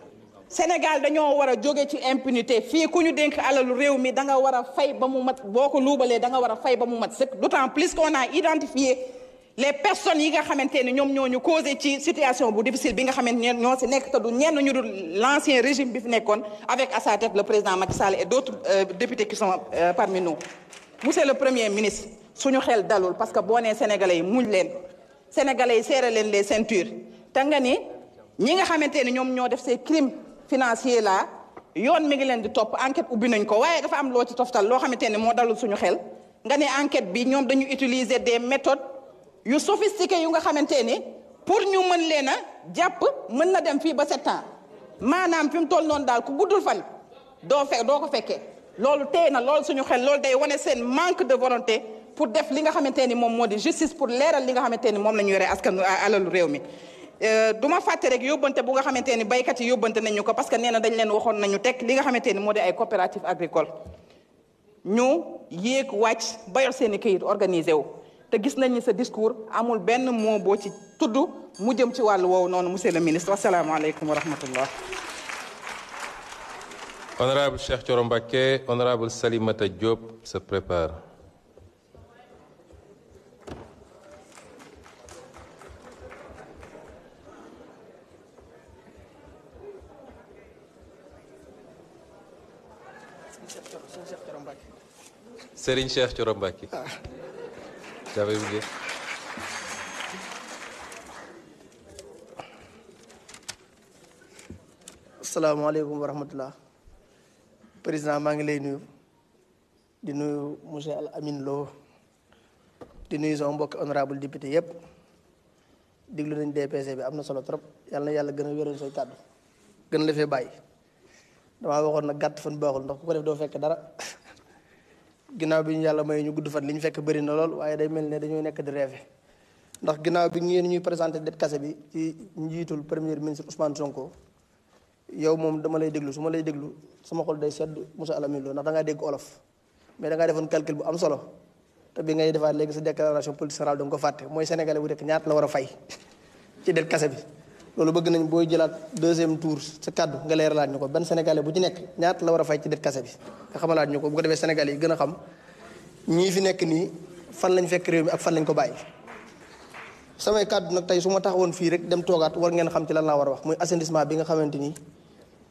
Sénégal dañoo war a jóge ci impunité fii ku ñu dénk alalu réew mi da nga war a fay ba mu mat boo ko luubalee da nga war a fay ba mu mat sëkk d'autant plus qu'on a identifié les personnes yi nga xamante ne ñoom ñoo ñu causé ci situation bu difficile bi nga xamante ne ñoo si nekk te du ñenn ñu dul l'ancien régime bi fi nekkoon avec à sa tête le président Macky Sall et d'autres euh, députés qui sont euh, parmi nous. monsieur le premier ministre suñu xel dalul parce que boo nee sénégalais yi muñ leen sénégalais yi serré leen les ceintures te nga ni ñi nga xamante ne ñoom ñoo def ces crimes financiers là yoon mi ngi leen di topp enquête ubbi nañ ko waaye dafa am loo ci toftal loo xamante ne moo dalul suñu xel nga ne enquête bi ñoom dañu utiliser des méthodes yu sophistiquées yu nga xamante ni pour ñu mën leen a jàpp mën na dem fii ba sept ans maanaam fi mu toll noonu daal ku guddul fan doo fe doo ko fekkee loolu tey na loolu suñu xel loolu day wane seen manque de volonté pour def li nga xamante ni moom moo di justice pour leeral li nga xamante ni moom la ñu yore askan alalu réew mi du ma fàtte rek yóbbante bu nga xamante ni baykat yi yóbbante nañu ko parce que nee na dañ leen waxoon nañu teg li nga xamante ni moo di ay coopérative agricole ñu yéeg wàcc ba yor seen i këyit organisé wu te gis nañ ni sa discours amul benn mot boo ci tudd mu jëm ci wàllu woowu noonu monsieur le ministre wasalaamaaleykum wa rahmatullah Honorable Cheikh Thioro Mbacké, Honorable Salimata Diop se prépare. Serigne Cheikh Thioro Mbacké. J'avais oublié. asalaamaaleykum wa rahmatullah président maa ngi lay nuyu di nuyu monsieur Al Amin Lo di nuyu sama mbokki honorable député yépp diglu nañ DPC bi am na solo trop yàlla na yàlla gën a wéral say kàddu gën la fee bàyyi damaa waxoon nag gàtt fan baaxul ndax ku ko def doo fekk dara ginnaaw bi ñu yàlla may ñu gudd fan li ñu fekk bëri na lool waaye day mel ne dañoo nekk di rêve ndax ginnaaw bi ngeen ñuy présenté det kase bi ci njiitul premier ministre Ousmane Sonko yow moom dama lay déglu su ma lay déglu sama xol day sedd Moussa Alamine Lo ndax da ngaa dégg olof mais da ngaa defoon calcul bu am solo te bi ngay defaat léegi sa déclaration politique générale da nga ko fàtte mooy sénégalais bu nekk ñaata la war a fay ci det kase bi loolu bëgg nañ booy jëlaat deuxième tour sa kàddu nga leeralaat ñu ko benn sénégalais bu ci nekk ñaata la war a fay ci det kase bi nga xamalaat ñu ko bu ko defee sénégalais yi gën a xam ñii fi nekk nii fan lañ fekk réew mi ak fan lañ ko bàyyi samay kàddu nag tey su ma taxawoon fii rek dem toogaat war ngeen xam ci lan laa war a wax muy assainissement bi nga xamante ni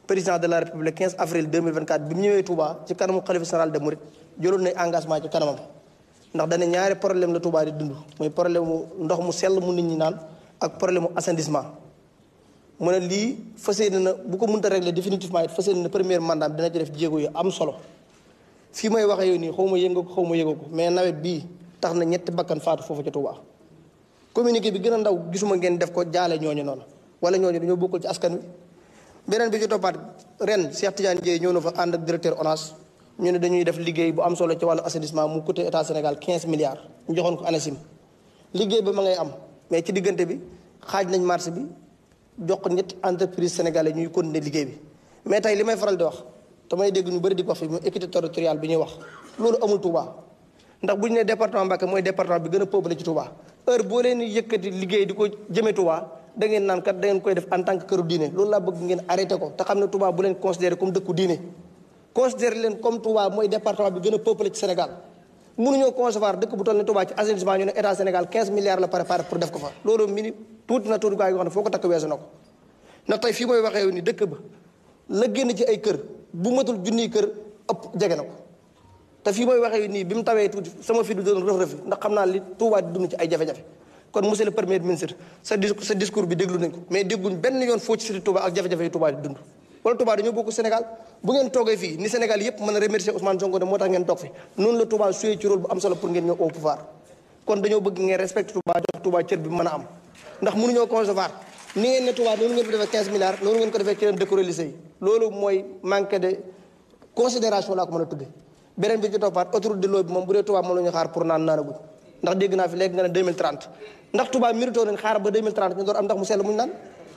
président de la république 15 avril 2024 bi mu ñëwee Touba ci kanamu xalifa général de Mouride jëloon nañ engagement ci kanamam ndax dana ñaari problème la Touba di dund muy problème mu ndox mu sell mu nit ñi naan ak problème mu assainissement mu ne lii fas yéene na bu ko mënta régler définitivement it fas yéene na premier mandat dina ci def jéego yu am solo fii may waxee yow nii xaw ma yëngu ko xaw ma yëngu ko mais nawet bii tax na ñetti bakkan faatu foofu ca Touba communiqué bi gën a ndaw gisuma ngeen def ko jaale ñooñu noonu wala ñooñu dañoo bokkul ci askan wi beneen bi ci toppaat ren Cheikh Tidiane Dièye ñëw na fa ànd ak directeur ONAS ñu ne dañuy def liggéey bu am solo ci wàllu assainissement mu coûté état Sénégal 15 milliards ñu joxoon ko ANACIM liggéey ba ma ngay am mais ci diggante bi xaaj nañ marché bi jox ko ñetti entreprise sénégalais ñuy continuer liggéey bi mais tey li may faral di wax damay dégg ñu bëri di ko wax fi mu équité territoriale bi ñuy wax loolu amul Touba ndax bu ñu nee département Mbacké mooy département bi gën a peuplé ci Touba heure boo leen yëkkati liggéey di ko jëmee Touba da ngeen naan kat da ngeen koy def en tant que këru diine loolu laa bëgg ngeen arrêté ko te xam ne Touba bu leen considéré comme dëkku diine considéré leen comme Touba mooy département bi gën a peuplé ci Sénégal mënuñoo concevoir dëkk bu toll ni Touba ci assainissement ñu ne état Sénégal 15 milliards la préparé pour def ko fa loolu mini tuuti na tuuti gaa yi nga xam ne foo ko takk weesu na ko ndax tey fii mooy waxee ni dëkk ba la génn ci ay kër bu matul junniy kër ëpp jege na ko te fii mooy waxee nii bi mu tawee tuuti sama fi du doon rëf rëfi ndax xam naa li Touba di dund ci ay jafe-jafe kon monsieur le premier ministre sa sa discours bi déglu nañ ko mais dégguñ benn yoon foo ci cité Touba ak jafe-jafe yi Touba di dund wala Touba dañoo bokk Sénégal bu ngeen toogee fii ni Sénégal yépp mën a remercier Ousmane Sonko ne moo tax ngeen toog fi noonu la Touba suyee ci rôle bu am solo pour ngeen ñëw au pouvoir kon dañoo bëgg ngeen respecté Touba jox Touba cër bi mën a am ndax mënuñoo concevoir ni ngeen ne Touba noonu ngeen ko defee 15 milliards noonu ngeen ko defee ci leen dëkk lycée yi loolu mooy manque de considération laa ko mën a tuddee beneen bi ci toppaat autoroute de l'eau bi moom bu dee Touba moom la ñu xaar pour naan naanaguñ ndax dégg naa fi léegi nga ne 2030 ndax Touba mérito nañ xaar ba 2030 ñu door am ndax mu sell muñ naan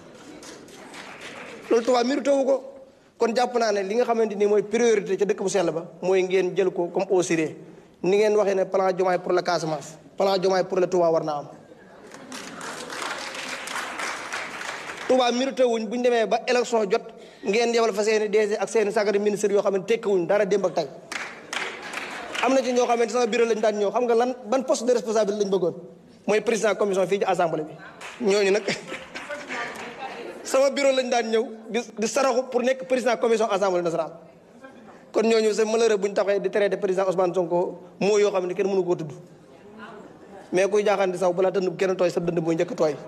loolu Touba mérito wu ko kon jàpp naa ne li nga xamante ni mooy priorité ca dëkk bu sell ba mooy ngeen jël ko comme au sérieux ni ngeen waxee ne plan Diomaye pour la Casamance plan Diomaye pour le Touba war naa am Touba mérité wuñ bu ñu demee ba élection jot ngeen yebal fa seeni DG ak seeni sagari ministre yoo xam ne tekkiwuñ dara démb ak tey am na ci ñoo xamante sama bureau lañ daan ñëw xam nga lan ban poste de responsabilité lañ bëggoon mooy président commission fii ci assemblée bi ñooñu nag sama bureau lañ daan ñëw di di saraxu pour nekk président commission assemblée nationale kon ñooñu c'est malheureux bu ñu taxee di traité président Ousmane Sonko moo yoo xam ne kenn mënu koo tudd mais kuy jaaxaan di saw balaa dënd kenn tooy sa dënd mooy njëkk tooy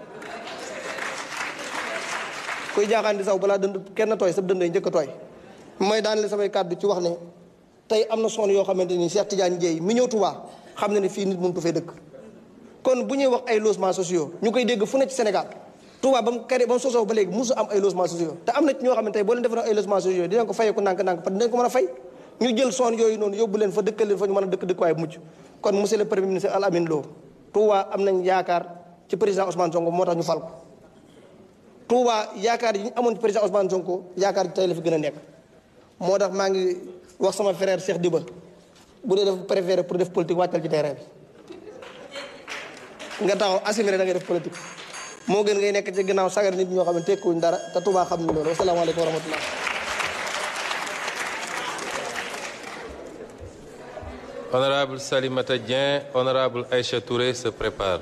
kuy jaaxaan di saw balaa dënd kenn tooy sa dënd njëkk tooy mooy daan la samay kàddu ci wax ne tey am na son yoo xamante ni Cheikh Tidiane Dièye mi ñëw Touba xam na ne fii nit mënut fee dëkk kon bu ñuy wax ay logements sociaux ñu koy dégg fu ne ci Sénégal Touba ba mu kare ba mu sosoo ba léegi musu am ay logements sociaux te am na ci ñoo xam ne tey boo leen defaroon ay logements sociaux dinañ ko fayee ko ndànk-ndànk parce que dinañ ko mën a fay ñu jël son yooyu noonu yóbbu leen fa dëkkal leen fa ñu mën a dëkk dëkkuwaay bu mucc kon monsieur le premier ministre Al Amin Lo Touba am nañ yaakaar ci président Ousmane Sonko moo tax ñu fal ko Touba yaakaar yi ñu amoon ci président Ousmane Sonko yaakaar ji tey la fi gën a nekk moo tax maa ngi wax sama frère Cheikh Diba bu dee dafa préféré pour def politique wàccal ci terrain bi nga taxaw assumer da ngay def politique moo gën ngay nekk ci gannaaw sagar nit ñoo xam ne tekkuwuñ dara te Touba xam ni loolu wasalaamaaleykum wa rahmatullah Honorable Salimata Dieng, Honorable Aïcha Touré se prépare.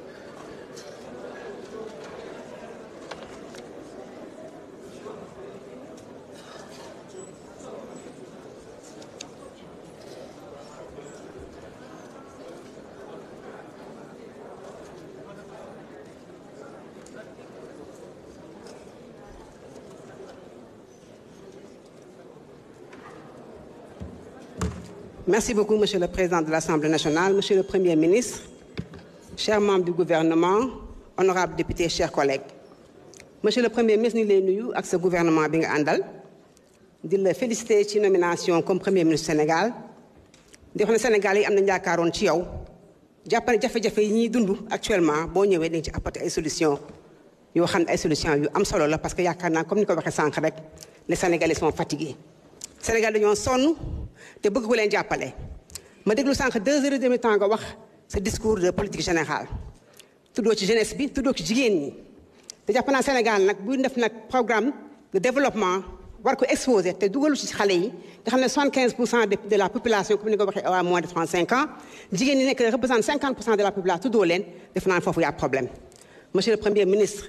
Merci beaucoup, Monsieur le Président de l'Assemblée nationale, Monsieur le Premier ministre, chers membres du gouvernement, honorables députés, chers collègues. Monsieur le Premier ministre, ñu ngi lay nuyu ak sa gouvernement bi nga àndal di la féliciter ci nomination comme Premier ministre Sénégal di wax ne Sénégal yi am nañu yaakaaroon ci yow jàpp ne jafe-jafe yi ñuy dund actuellement boo ñëwee dañ ci apporter ay solutions yoo xam ne ay solutions yu am solo la parce que yaakaar naa comme ni ko waxee sànq rek les Sénégalais sont fatigués Sénégal dañoo sonn. te bëgg ko leen jàppale ma déglu sànq deux heures et demi temps nga wax sa discours de politique générale tuddoo ci jeunesse bi tuddoo ci jigéen ñi te jàpp naa Sénégal nag buy def nag programme de développement war ko exposé te dugalu ci xale yi nga xam ne 75 pour cent de la population comme ni ko waxee à moins de 35 ans jigéen ñi nekk représente 50 pour cent de la population tuddoo leen def naa foofu yaa problème monsieur le premier ministre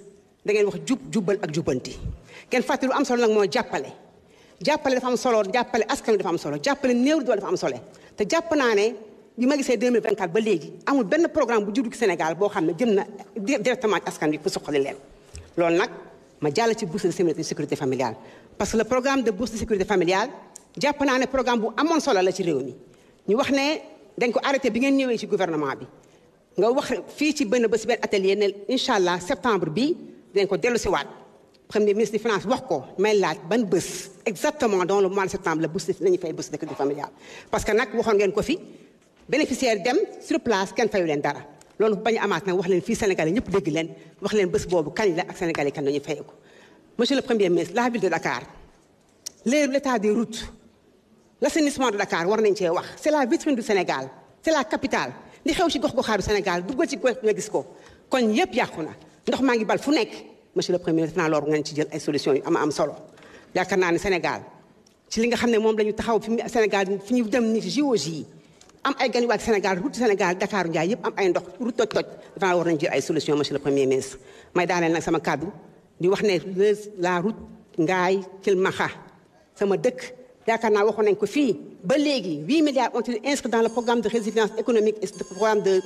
da ngeen wax jub jubbal ak jubbanti ngeen fàtte lu am solo nag mooy jàppale jàppale dafa am solo jàppale askan wi dafa am solo jàppale néew doole dafa am solo te jàpp naa ne bi ma gisee 2024 ba léegi amul benn programme bu juddu ci Sénégal boo xam ne jëm na directement ci askan wi pour suqali leen loolu nag ma jàll ci bourse de sécurité familiale parce que le programme de bourse de sécurité familiale jàpp naa ne programme bu amoon solo la ci réew mi ñu wax ne dañ ko arrêté bi ngeen ñëwee ci gouvernement bi nga wax fii ci benn ba si benn atelier ne incha allah septembre bi dañ ko dellu si waat premier ministre des finances wax ko may laaj ban bés exactement dans le mois de septembre la bourse lañuy fay bourse de sécurité familiale parce que nag waxoon ngeen ko fi bénéficiaire dem sur place kenn fayu leen dara loolu bañ a amaat nag wax leen fii Sénégal yi ñëpp dégg leen wax leen bés boobu kañ la ak Sénégal yi kan la ñuy fayee ko monsieur le premier ministre la ville de Dakar l'état des routes l'assainissement de Dakar war nañ cee wax c'est la vitrine du Sénégal c'est la capitale li xew ci gox-goxaatu Sénégal duggal ci gox nga gis ko kon yëpp yàqu na ndox maa ngi bal fu nekk monsieur le premier ministre naa loolu ngeen ci jël ay solutions yu am am solo yaakaar naa ne Sénégal ci li nga xam ne moom la ñu taxaw fi Sénégal fi ñu dem ni ci JOJ yi am ay gan yu ak Sénégal route Sénégal Dakar Ndiaye yëpp am ay ndox route toj toj dafa naa war nañu jël ay solutions monsieur le premier ministre may daaneel nag sama kàddu di wax ne la route Ngaye Kilmaxa sama dëkk yaakaar naa waxoon nañ ko fii ba léegi 8 milliards ont été inscrits dans le programme de résilience économique et le programme de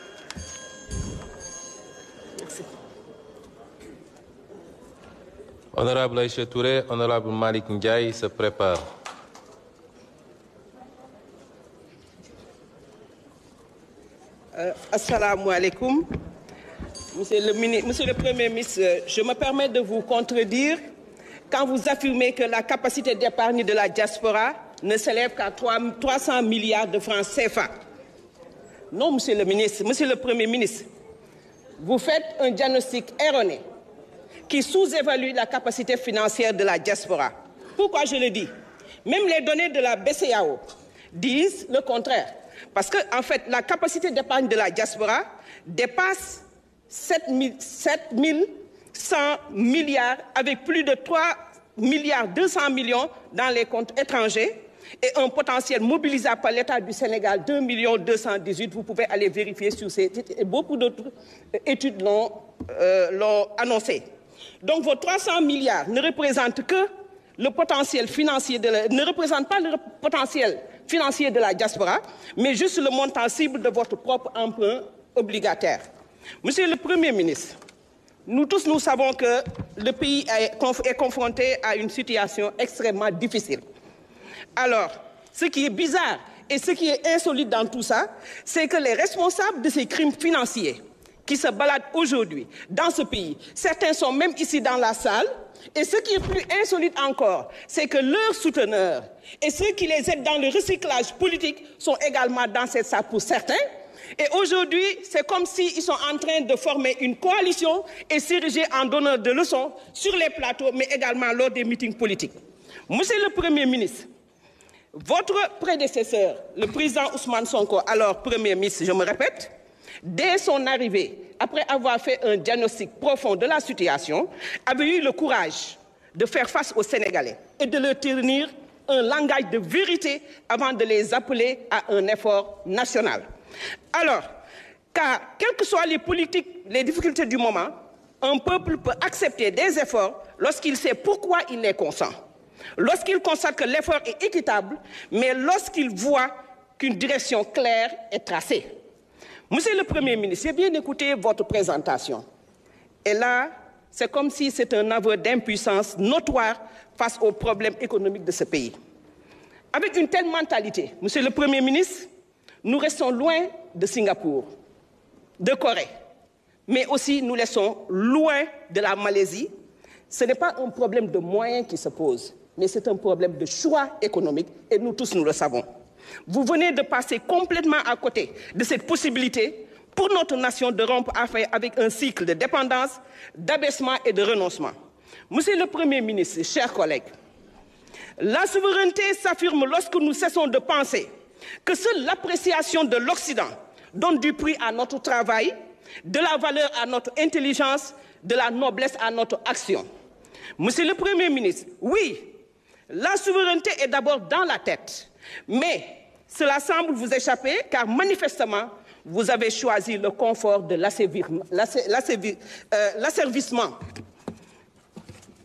Merci. Honorable Aïcha Touré, honorable Malik Ndiaye se prépare. Euh, Assalamu alaikum. Monsieur le, ministre, Monsieur le Premier ministre, je me permets de vous contredire quand vous affirmez que la capacité d'épargne de la diaspora ne s'élève qu'à 300 milliards de francs CFA. Non, Monsieur le ministre, Monsieur le Premier ministre, vous faites un diagnostic erroné qui sous-évalue la capacité financière de la diaspora. Pourquoi je le dis Même les données de la BCAO disent le contraire. Parce que, en fait, la capacité d'épargne de la diaspora dépasse 7 100 milliards avec plus de 3 milliards 200 millions dans les comptes étrangers et un potentiel mobilisable par l'État du Sénégal 2 millions 218. Vous pouvez aller vérifier sur ces titres et beaucoup d'autres études l'ont euh, annoncé. Donc vos 300 milliards ne représentent que le potentiel financier de la, ne représente pas le potentiel financier de la diaspora, mais juste le montant cible de votre propre emprunt obligataire. Monsieur le Premier ministre, nous tous nous savons que le pays est, conf est confronté à une situation extrêmement difficile. Alors, ce qui est bizarre et ce qui est insolite dans tout ça, c'est que les responsables de ces crimes financiers qui se baladent aujourd'hui dans ce pays, certains sont même ici dans la salle, et ce qui est plus insolite encore, c'est que leurs souteneurs et ceux qui les aident dans le recyclage politique sont également dans cette salle pour certains. Et aujourd'hui, c'est comme s'ils sont en train de former une coalition et s'ériger en donneur de leçons sur les plateaux, mais également lors des meetings politiques. Monsieur le Premier ministre, votre prédécesseur, le président Ousmane Sonko, alors Premier ministre, je me répète, dès son arrivée, après avoir fait un diagnostic profond de la situation, avait eu le courage de faire face aux Sénégalais et de leur tenir un langage de vérité avant de les appeler à un effort national. Alors, car quelles que soient les politiques, les difficultés du moment, un peuple peut accepter des efforts lorsqu'il sait pourquoi il les consent, lorsqu'il constate que l'effort est équitable, mais lorsqu'il voit qu'une direction claire est tracée. Monsieur le Premier ministre, j'ai bien écouté votre présentation. Et là, c'est comme si c'était un aveu d'impuissance notoire face aux problèmes économiques de ce pays. Avec une telle mentalité, Monsieur le Premier ministre, nous restons loin de Singapour, de Corée, mais aussi nous laissons loin de la Malaisie. Ce n'est pas un problème de moyens qui se pose, mais c'est un problème de choix économique, et nous tous nous le savons. Vous venez de passer complètement à côté de cette possibilité pour notre nation de rompre avec un cycle de dépendance, d'abaissement et de renoncement. Monsieur le Premier ministre, chers collègues, la souveraineté s'affirme lorsque nous cessons de penser que seule l'appréciation de l'Occident donne du prix à notre travail, de la valeur à notre intelligence, de la noblesse à notre action. Monsieur le Premier ministre, oui, la souveraineté est d'abord dans la tête, mais cela semble vous échapper car manifestement, vous avez choisi le confort de l'asservissement.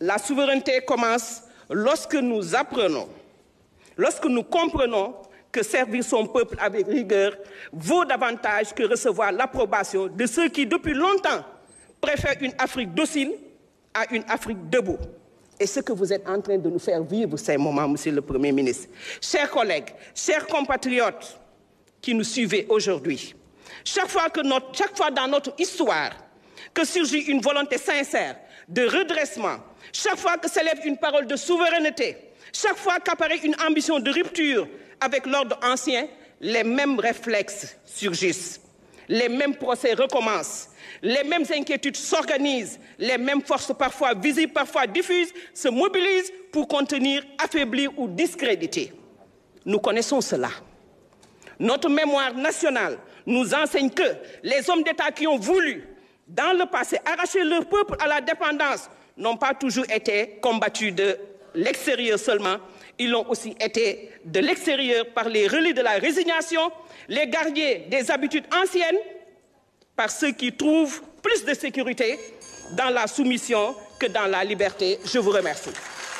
La souveraineté commence lorsque nous apprenons, lorsque nous comprenons que servir son peuple avec rigueur vaut davantage que recevoir l'approbation de ceux qui, depuis longtemps, préfèrent une Afrique docile à une Afrique debout. Et ce que vous êtes en train de nous faire vivre ces moments, Monsieur le Premier ministre. Chers collègues, chers compatriotes qui nous suivez aujourd'hui, chaque fois, que notre, chaque fois dans notre histoire que surgit une volonté sincère de redressement, chaque fois que s'élève une parole de souveraineté, chaque fois qu'apparaît une ambition de rupture avec l'ordre ancien, les mêmes réflexes surgissent, les mêmes procès recommencent, les mêmes inquiétudes s'organisent, les mêmes forces parfois visibles, parfois diffuses, se mobilisent pour contenir, affaiblir ou discréditer. Nous connaissons cela. Notre mémoire nationale nous enseigne que les hommes d'État qui ont voulu, dans le passé, arracher leur peuple à la dépendance n'ont pas toujours été combattus de l'extérieur seulement, ils l'ont aussi été de l'extérieur par les relais de la résignation, les gardiens des habitudes anciennes, par ceux qui trouvent plus de sécurité dans la soumission que dans la liberté. Je vous remercie.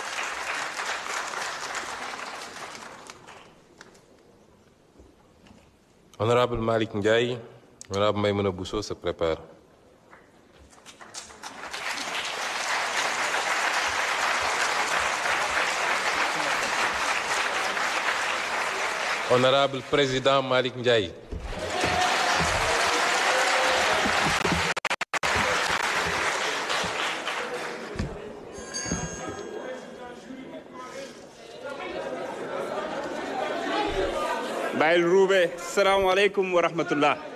Honorable Malik Ndiaye, Honorable Maïmouna Bousso se prépare. Honorable Président Malik Ndiaye. Baïl Roubé, salam alaikum wa rahmatullah.